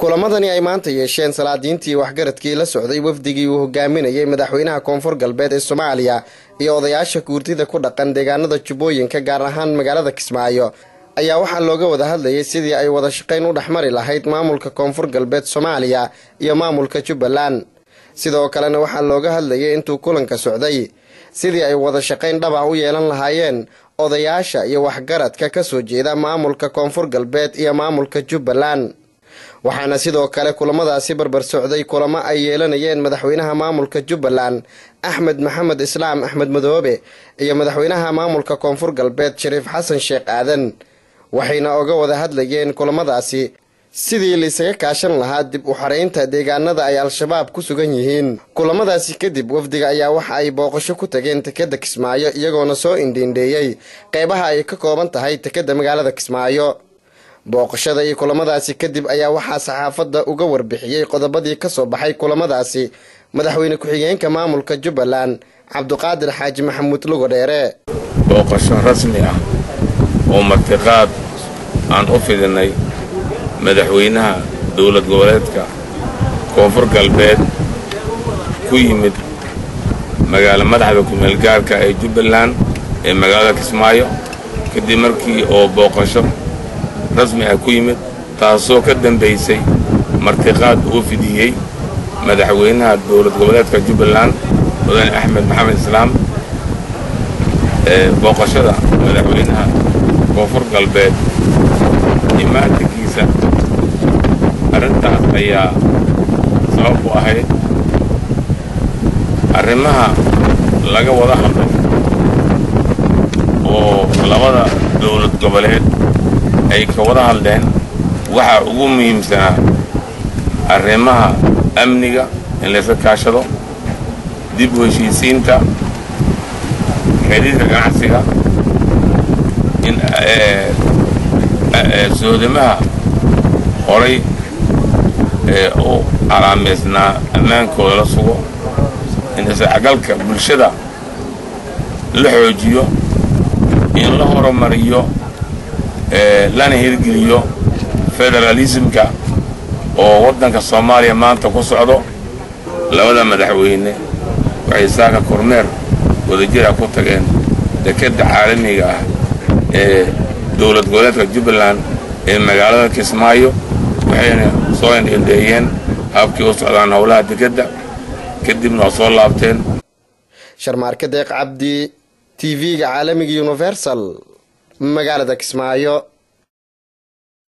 kulamadani ay maanta yeesheen salaadiintii waxgaradkii la socday wafdigii uu hogaaminayay madaxweynaha koonfur galbeed ee soomaaliya iyo odayaasha guurtida ku dhaqan deegaanada jubbooyinka gaar ahaan magaalada kismaayo ayaa waxaa looga wada hadlayay sidii ay wada shaqayn u dhexmari lahayd maamulka koonfur galbeed soomaaliya iyo maamulka jubbaland sidoo kalena waxaa looga hadlayay intuu kulanka socday sidii ay wada shaqayn dhab ah u yeelan lahaayeen odayaasha iyo waxgaradka ka soo jeeda maamulka koonfur galbeed iyo maamulka jubbaland waxaana sidoo kale kulamadaasi barbar socday kulamo ay yeelanayeen madaxweynaha maamulka jubbaland axmed maxamed islaam axmed madoobe iyo madaxweynaha maamulka koonfur galbeed shariif xasan sheekh aadan waxayna oga wada hadlayeen kulamadaasi sidii laisaga kaashan lahaa dib u xaraynta deegaanada ay al-shabaab ku sugan yihiin kulamadaasi kadib wafdiga ayaa waxa ay booqasho ku tageen tekeda kismaayo iyagoona soo indhiindheeyey qeybaha ay ka kooban tahay tekeda magaalada kismaayo booqashada iyo kulamadaasi kadib ayaa waxaa saxaafadda uga warbixiyey qodobadii ka soo baxay kulamadaasi madaxweyne ku-xigeenka maamulka jubbaland cabduqaadir xaaji maxamuud lugo dheere booqasho rasmi ah oo martiqaad aan u fidinay madaxweynaha dowlad goboleedka koonfur galbeed ku yimid magaalo madaxda kumeelgaarka ee jubbaland ee magaalada kismaayo kadib markii oo booqasho rasmi ah ku yimid taasoo ka dambaysay martiqaad uu fidiyey madaxweynaha dowlad goboleedka jubbaland mudane axmed maxamed islaam booqashada madaxweynaha koonfur galbeed imaantankiisa arrintaas ayaa sabab u ahayd arrimaha laga wada hadlay oo labada dowlad goboleed ay ka wada hadleen waxaa ugu muhiimsanaa arrimaha amniga in layska kaashado dib u heshiisiinta xidhiirka ganacsiga in soodamaha horay ee u calaamaysnaa ammaankooda la sugo in isdhexgalka bulshada la xoojiyo in la horumariyo lana hirgeliyo federaalismka oo waddanka soomaaliya maanta ku socdo labada madaxweyne waxay saaka kormeer wadajira ku tageen dekedda caalamiga ah ee dowlad goboleedka jubbaland ee magaalada kismaayo waxayna soo indhindheeyeen habkii u socdaan howlaha dekedda kadibna waa soo laabteen sharmaarka deeq cabdi t v-ga caalamiga universal magaalada kismaayo